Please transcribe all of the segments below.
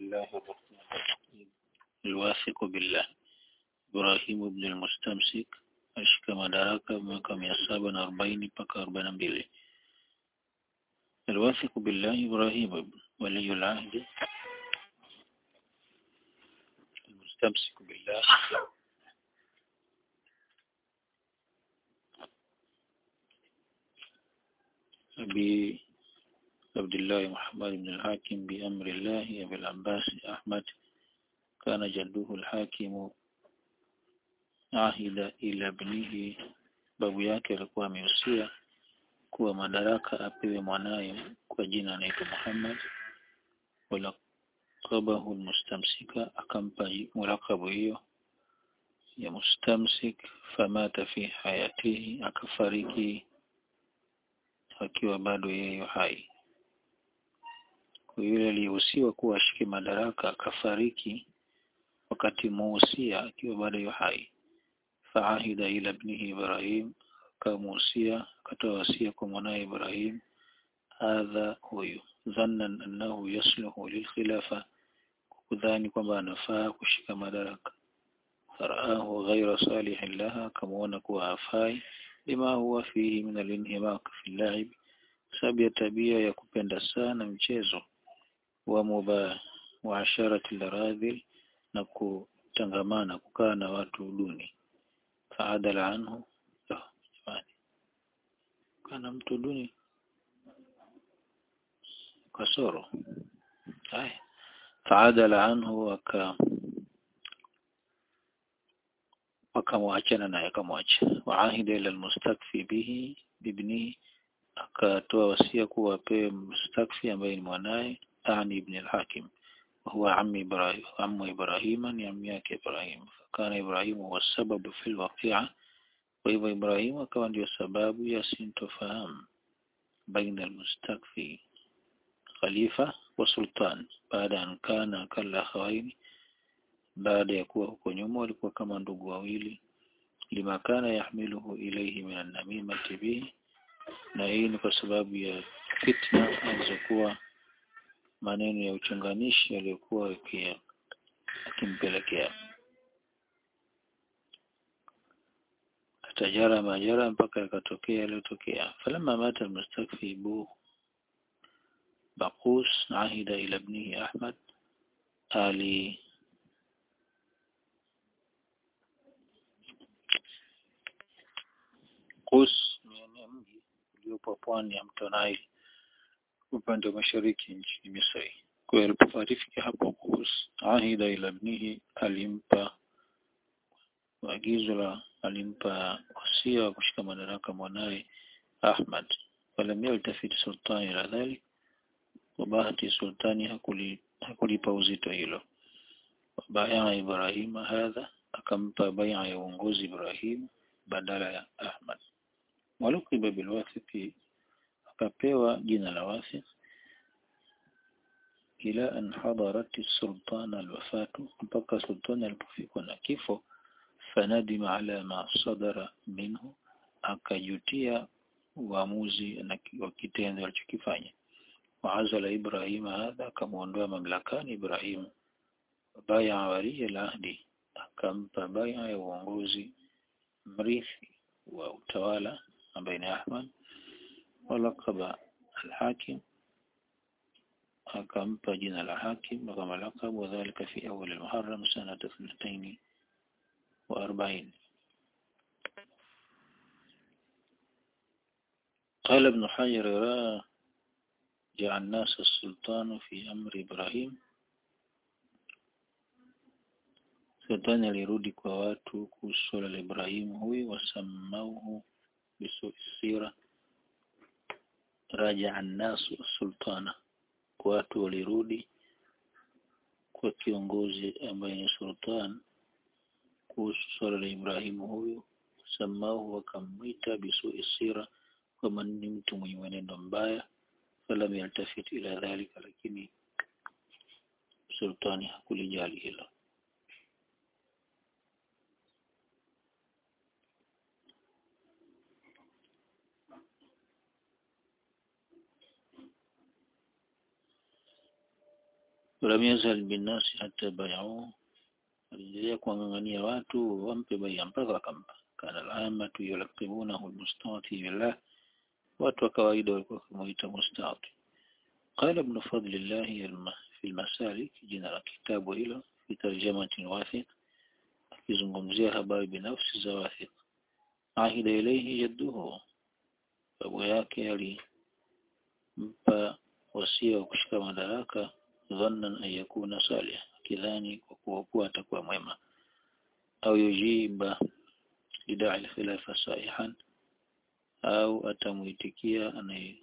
الله الرحمن الرحيم الواثق بالله Ibrahim ibn al-Mustamsik ashika madaraka mwaka mia saba na arobaini mpaka arobaini na mbili الواثق بالله إبراهيم ولي العهد المستمسك بالله أبي عبد الله محمد بن الحاكم بأمر الله أبي العباس أحمد كان جده الحاكم ahida ila bnihi babu yake alikuwa amehusia kuwa madaraka apewe mwanaye kwa jina anaitwa Muhammad walaqabahu almustamsika akampa mulakabu hiyo ya mustamsik famata fi hayatihi akafariki akiwa bado yeye hai kwa yule aliyehusiwa kuwa ashike madaraka akafariki wakati muusia akiwa bado yu hai faahida ila ibnihi Ibrahim akamuhusia akatoa wasia kwa mwanaye Ibrahim hadha huyu dhannan annahu yasluhu lilkhilafa kudhani kwamba anafaa kushika madaraka faraahu ghaira salihin laha akamuona kuwa hafai lima huwa fihi min alinhimaq fi llaib sababu ya tabia ya kupenda sana mchezo wa mubah wa asharati laradhil na kutangamana kukaa na watu duni faadala anhu jamani kana mtu duni kasoro haya faadala anhu aka akamwachana naye akamwacha waahida ila almustakfi bihi bibnihi akatoa wasia kuwa apewe mustakfi ambaye ni mwanaye ani ibn al-hakim وهو عم إبراهيم عم إبراهيم عم yake Ibrahim فكان إبراهيم هو السبب في الواقعة وهو إبراهيم akawa ndio sababu ya sintofahamu baina المستكفي خليفة وسلطان بعد أن كان كالأخوين baada ya kuwa huko nyuma walikuwa kama ndugu wawili lima kana yahmiluhu ilayhi min an-namimati bihi na hii ni kwa sababu ya fitna alizokuwa maneno ya uchonganishi yaliyokuwa akimpelekea atajara majara mpaka yakatokea yaliyotokea falamma mata almustakfi bu baqus ahida ila ibnihi ahmad ali Qus ni mji uliopo pwani ya mto Nile upande wa mashariki nchini Misri. Kwa hiyo alipofariki hapo Qus, ahida ila ibnihi, alimpa agizo la alimpa wasia wa kushika madaraka mwanaye Ahmad. Falam yaltafit sultani ila dhalik, kwa bahati sultani hakuli, hakulipa uzito hilo. Baya Ibrahima hadha, akampa baya ya uongozi Ibrahim badala ya Ahmad. Walukiba bilwathiqi akapewa jina la Wathiq ila an hadarat sultan alwafatu mpaka sultani alipofikwa na kifo fanadima ala ma sadara minhu akajutia uamuzi wa kitendo alichokifanya waazala Ibrahim hadha akamuondoa mamlakani Ibrahim baya wali al-ahdi akampa baya ya uongozi mrithi wa utawala ambaye ni Ahmad walaqaba al-hakim akampa jina la hakim kama laqab wadhālika fi awwal al-muharram sanata 42 قال ابن حجر راجع الناس السلطان في أمر إبراهيم Sultani alirudi kwa watu kuhusu swala la Ibrahim huyu wasamauhu bisuisira raja annasu sultana watu walirudi kwa kiongozi ambaye ni sultan kuhusu swala la Ibrahimu huyu samauhu wakamwita bisuisira kama ni mtu mwenye mwenendo mbaya falam yaltafit ila dhalika lakini sultani hakulijali hilo ولم يزل بالناس حتى بايعوه aliendelea kuwang'ang'ania watu wampe baia mpaka wakampa kana alamatu yulaqibunahu almustati billah watu wa kawaida walikuwa kumuita mustati qala ibn fadlillah fi almasalik jina la kitabu hilo fi tarjamatin wathiq akizungumzia habari binafsi za wathiq ahida ilayhi jadduhu babu yake alimpa wasia wa kushika madaraka dhannan an yakuna salih akidhani kwa kuwa kuwa atakuwa mwema au yujiba lidaa alkhilafa saihan au atamuitikia anaye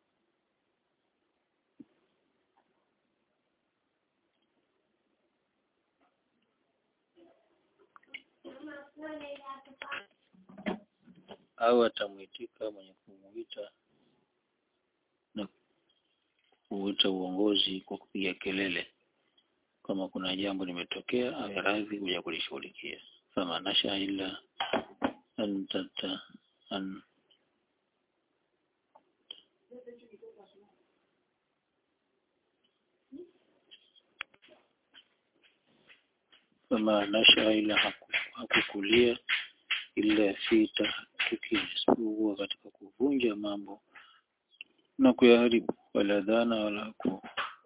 au atamuitika mwenye kumuita na kuuita uongozi kwa kupiga kelele kama kuna jambo limetokea awe radhi kuja kulishughulikia fama nasha illa an tata an fama nasha ila hakukulia illa fi tahakiki isipokuwa katika kuvunja mambo na kuyaharibu wala dhana wala ku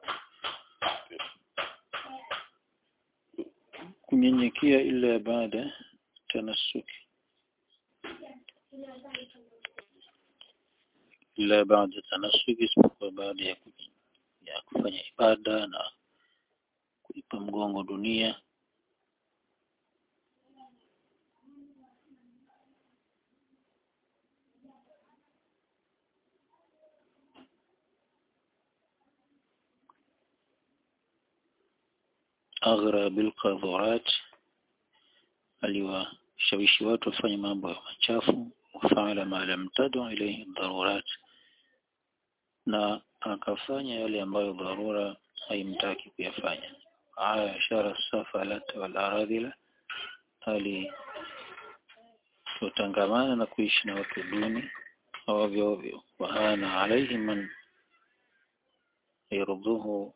kunyenyekea ila baada tanassuki ila baada tanassuki isipokuwa baada ya, ya kufanya ibada na kuipa mgongo dunia aghra bilqadhurat aliwashawishi watu wafanye mambo ya machafu wafaala ma lam tadu ilayhi darurat na akafanya yale ambayo dharura haimtaki kuyafanya aya ishara safalat wal aradhila ali tutangamana na kuishi na watu duni ovyo ovyo wahana alayhi man yarduhu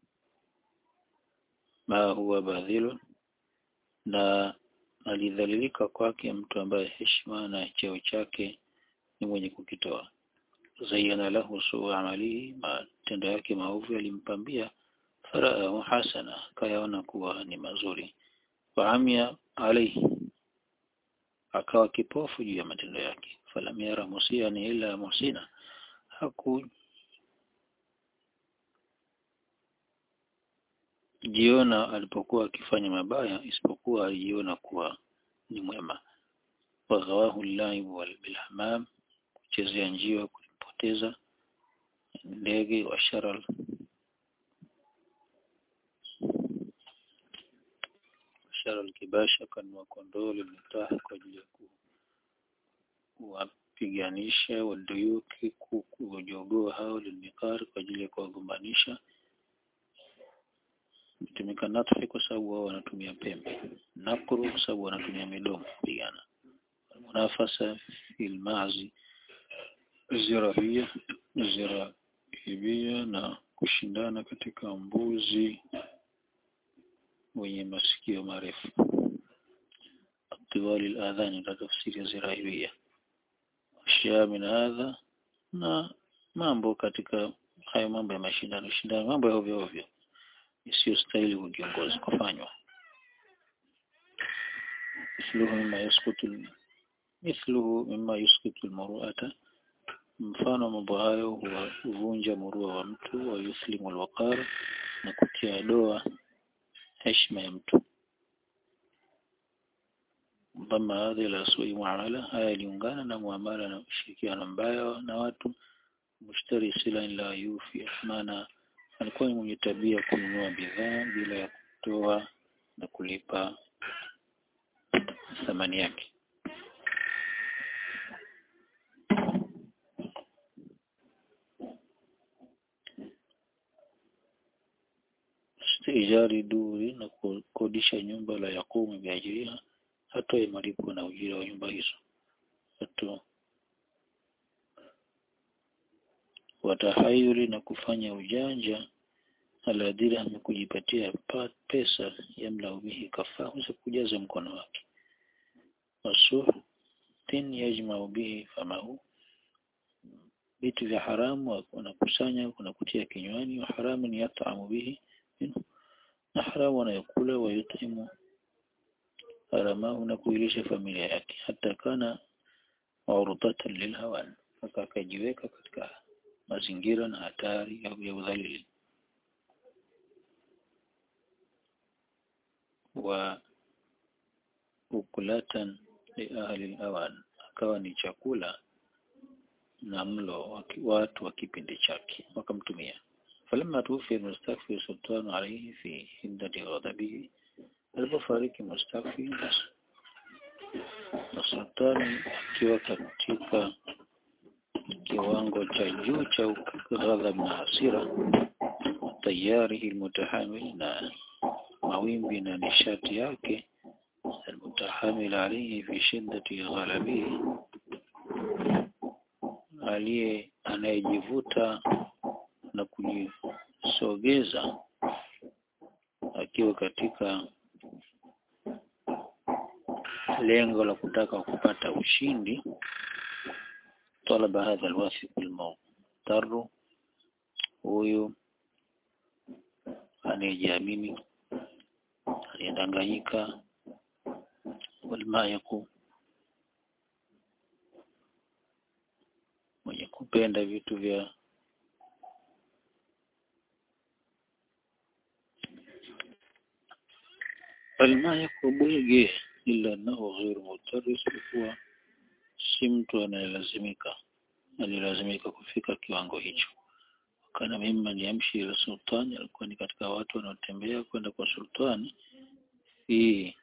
ma huwa badhilun na alidhalilika kwake mtu ambaye heshima na cheo chake ni mwenye kukitoa zayyana lahu suu amalihi matendo yake maovu yalimpambia faraahu hasana kayaona kuwa ni mazuri faamia alaihi akawa kipofu juu ya matendo yake falam yara musian ila musina haku jiona alipokuwa akifanya mabaya isipokuwa alijiona kuwa ni mwema waghawahu llaibu walbilhamam kuchezea njiwa kulimpoteza ndege wa sharal sharal kibasha kanwa kondoo limetaha kwa ajili ya kuwapiganisha waduyuki kuku wajogoo hao lilmikari kwa ajili ya kuwagombanisha kutumika natfi kwa sababu wao wanatumia pembe nakru kwa sababu wanatumia midomo kupigana munafasa fil mazi zirahia zirahibia na kushindana katika mbuzi wenye masikio marefu tiwali al-adhani ndio tafsiri ya zirahibia ashya min hadha na mambo katika hayo mambo ya mashindano shindano mambo ya ovyo ovyo isiyostahili kwa kiongozi kufanywa mithluhu mimma yasqutu mithluhu mimma yasqutu almuru'ata mfano mambo hayo huvunja murua wa mtu wa yuslimu alwaqar na kutia doa heshima ya mtu ضم هذه إلى سوء معاملة haya iliungana na muamala na ushirikiano mbaya na watu mushtari sila la yufi maana alikuwa ni mwenye tabia kununua bidhaa bila ya kutoa na kulipa thamani yake istijari duri na kukodisha nyumba la yakumu biajiriha hatoe malipo na ujira wa nyumba hizo hato watahayuri na kufanya ujanja ala dirham kujipatia pesa yamla bihi kafahu za kujaza mkono wake wasuhtin yajma'u bihi famahu vitu vya haramu wanakusanya kunakutia kinywani wa haramu ni yat'amu bihi minhu na haramu anayokula wa yutimu haramahu na kuilisha familia yake hata kana urudatan lilhawan mpaka akajiweka katika mazingira na hatari au ya udhalili wa ukulatan li ahli al-awan akawa ni chakula na mlo watu wa kipindi chake wakamtumia falamma tufi mustakfi sultan alayhi fi hiddati ghadabihi alipofariki mustakfi na sultani akiwa katika kiwango cha juu cha ghadhab na hasira tayari almutahamil na mawimbi na nishati yake almutahamil alayhi fi shiddati ghalabihi aliye anayejivuta na kujisogeza akiwa katika lengo la kutaka kupata ushindi talaba hadha alwathiq almughtar huyu anayejiamini aliyedanganyika walmayaku mwenye kupenda vitu vya almayaku bwege ila annahu ghairu mutaris kuwa si mtu anayelazimika alilazimika kufika kiwango hicho kana mimman yamshi ila sultani alikuwa ni katika watu wanaotembea kwenda kwa sultani fi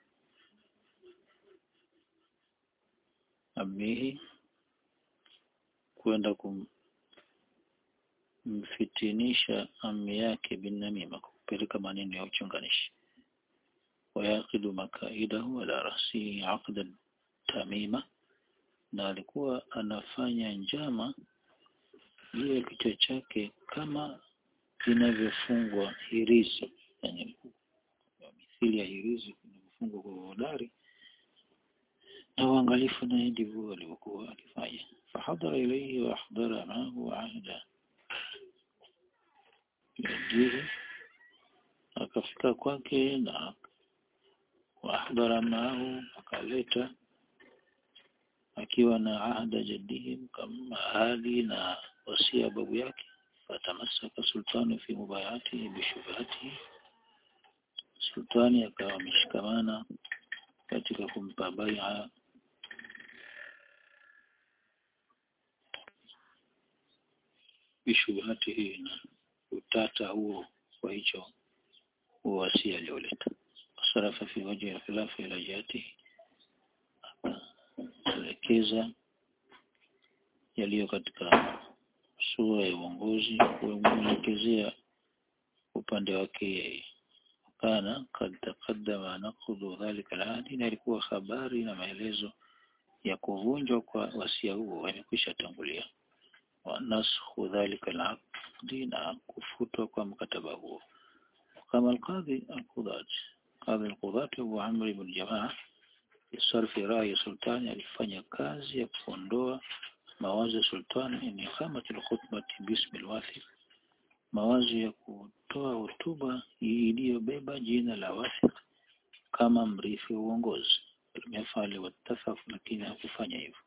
amihi kwenda kumfitinisha ami yake binamima kupeleka maneno ya uchunganishi wayaqidu makaidahu ala rasihi aqda tamima na alikuwa anafanya njama juu ya kichwa chake kama vinavyofungwa hirizi yani mithili ya hirizi vinavyofungwa kwa hodari na uangalifu naye ndivyo alivyokuwa akifanya fahadhara ilayhi wa ahdara maahu ahda yadihi akafika kwake na waahdara maahu akaleta akiwa na ahda jaddihi kama ahadi na wasia babu yake fatamasaka sultani fi mubayatihi bishubhatihi sultani akawa ameshikamana katika kumpa bai'a bishubhatihi na utata huo kwa hicho uwasia alioleta sarafa fi wajhi al-khilafa ila jihatihi kuelekeza yaliyo katika sura ya uongozi kuelekezea upande wake yeye kana kad taqaddama naqdu dhalika al-ahdi na ilikuwa habari na maelezo ya kuvunjwa kwa wasia huo yamekwisha tangulia wa nasxu dhalika al-aqdi na kufutwa kwa mkataba huo kama al-qadhi al-qudat qadhi al-qudat Abu Amr ibn Jamaa sarfi rai sultani alifanya kazi ya kuondoa mawazo ya sultani ni khamatul khutbati bismi al-wathiq mawazo ya kutoa hotuba iliyobeba jina la wathiq kama mrithi wa uongozi limefali wattafaq lakini hakufanya hivyo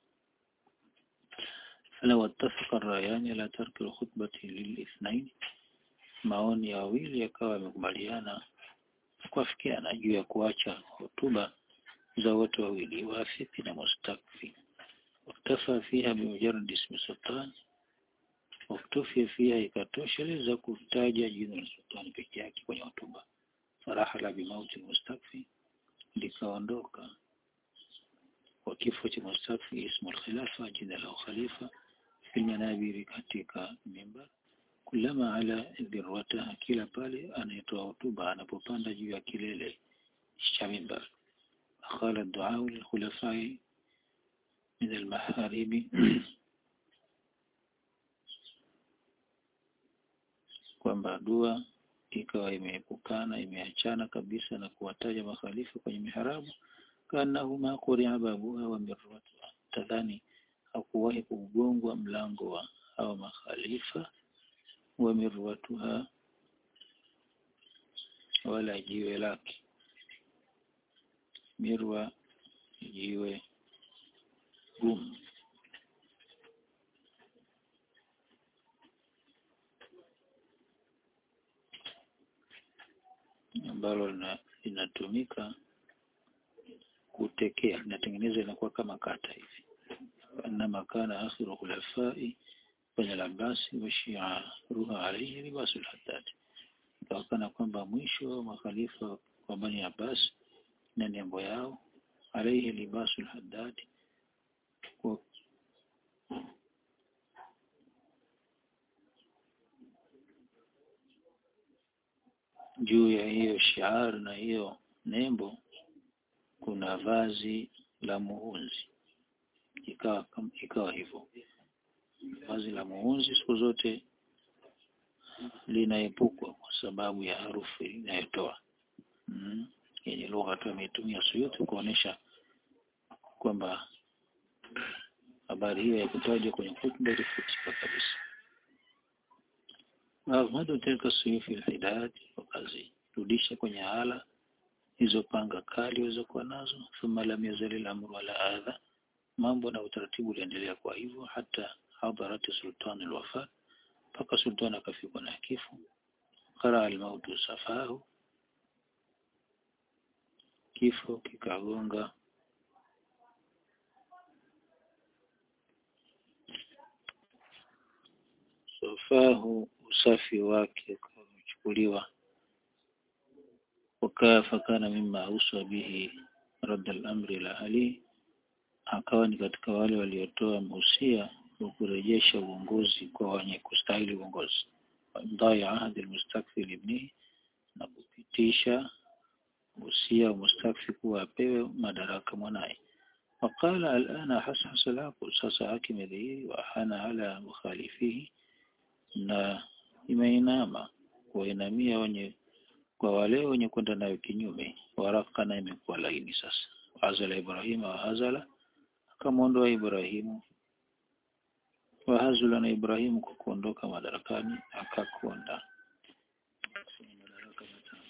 fala wattafaqa ar-rayani la tarki al-khutbati lil-ithnain maoni ya wawili yakawa yamekubaliana kuafikiana juu ya kuacha hotuba za wote wawili wafifi na mustakfi waktafa fiha bimujarrad ismi sultan waktufia fiha ikatosheleza kutaja jina la sultani peke yake kwenye hotuba farahala bimauti mustakfi likaondoka kwa kifo cha mustakfi ismu al-khilafa jina la khalifa fi manabiri katika mimbar kulama ala dhirwata kila pale anayetoa hotuba anapopanda juu ya kilele cha mimbar قال الدعاء للخلفاء من المحارم kwamba dua ikawa imeepukana imeachana kabisa na kuwataja makhalifa kwenye miharabu kanahu ma quria babuha wa mirwatuha tadhani hakuwahi kugongwa mlango wa hawa makhalifa wa mirwatuha wala jiwe lake mirwa jiwe gumu ambalo linatumika kutekea linatengenezwa inakuwa kama kata hivi انما كان اخر خلفاء بني العباس وشيعروها عليه لباس الحداد kana kwamba mwisho wa makhalifa wa Bani Abbas na nembo yao alaihi libasul haddad juu ya hiyo shiar na hiyo nembo kuna vazi la muhunzi ikawa ikawa hivyo vazi la muhunzi siku zote linaepukwa kwa sababu ya harufu inayotoa mm. yenye lugha tu ametumia Suyuti kuonesha kwamba habari hiyo ya kutajwa kwenye hutuba ilifutika kabisa Ahmadu tilka suyufi alhidad wakazirudisha kwenye hala hizo panga kali walizokuwa nazo thumma lam yazal al-amru ala adha mambo na utaratibu uliendelea kwa hivyo hata hadarat sultan al-wafat mpaka sultan akafikwa na kifo qara al-mautu safahu kifo kikagonga safahu usafi wake ukachukuliwa wakaa fakana mimma uswa bihi radda al-amri ila ali akawa ni katika wale waliotoa mausia wa kurejesha uongozi kwa wenye kustahili uongozi ndai ahadi almustakfi ibnihi na kupitisha usia wa mustakfi kuwa apewe madaraka mwanaye وقال الآن حسحس العقل sasa haki imedhihiri wa hana ala mukhalifihi na imeinama kuwainamia wenye kwa wale wenye kwenda nayo kinyume waraka na imekuwa laini sasa azala Ibrahima wa hazala akamwondoa Ibrahimu wa hazula na Ibrahimu kwa kuondoka madarakani akakonda madaraka matano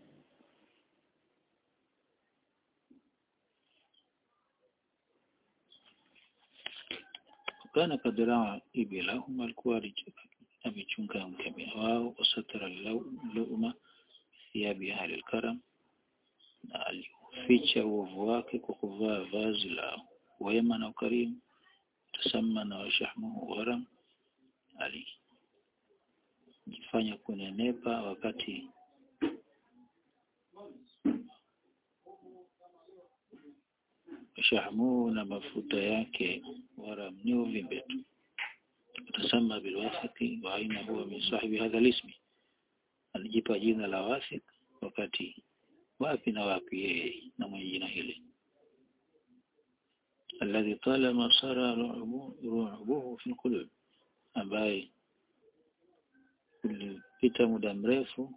kana kadraa ibilahum alikuwa amechunga mkemia wao wasatara luma thiabi ahli alkaram na alificha uovu wake kwa kuvaa vazi la wema na ukarimu tasamma na washahmuhu gharam alijifanya kunenepa wakati shahmuhu na mafuta yake waram ni uvimbe tu tasamma bilwathiqi wa aina huwa min sahibi hadha lismi alijipa jina la wathiq wakati wapi na wapi yeye na mwenye jina hili alladhi talama sara ru'buhu fi alqulub ambaye ulipita muda mrefu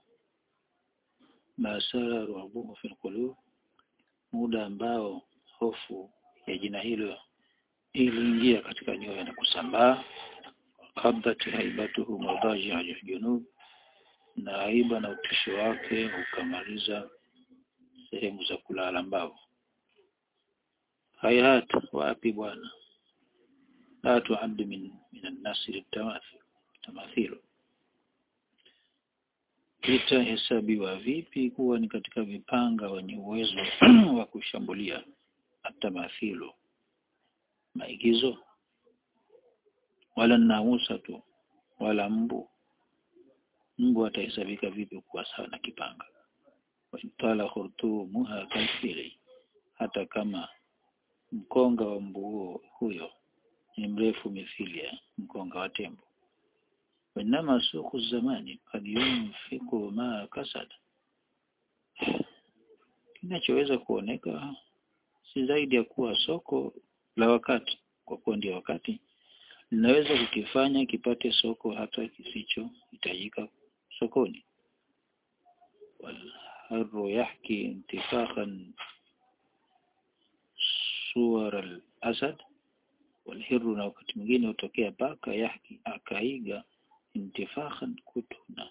masara ru'buhu fi alqulub muda ambao hofu ya jina hilo iliingia katika nyoyo na kusambaa qabdat haibatuhu madaji al-junub na aiba na utisho wake ukamaliza sehemu za kulala mbavu hayat wapi bwana la tuaddu min min an-nasr tamathil tamathil itahesabiwa vipi kuwa ni katika vipanga wenye uwezo wa kushambulia atamathilu maigizo wala namusa tu wala mbu mbu atahesabika vipi kuwa sawa na kipanga watala khurtumuha kalfili hata kama mkonga wa mbu huo huyo ni mrefu mithili ya mkonga wa tembo وإنما سوق الزمان قد ينفق ما كسد kinachoweza kuoneka si zaidi ya kuwa soko la wakati kwa kuwa ndio wakati linaweza kukifanya kipate soko hata kisicho hitajika sokoni والحر يحكي انتفاخا صور الأسد والهر na wakati mwingine hutokea paka yahki akaiga intifakhan kutuna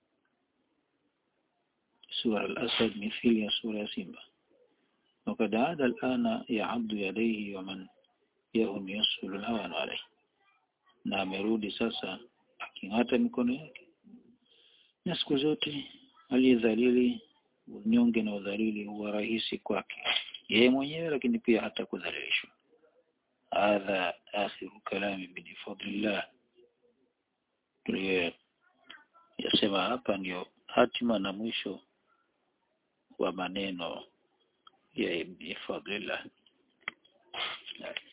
sura al-asad mithili ya sura ya simba وقد عاد الآن يعض يديه ومن يهم يسهل الهوان عليه na amerudi sasa aking'ata mikono yake na siku zote aliyedhalili unyonge na udhalili huwa rahisi kwake yeye mwenyewe lakini pia hata kudhalilishwa hadha akhiru kalami bifadlillah tuliyo yasema hapa ndio hatima na mwisho wa maneno ya ibn fadlillah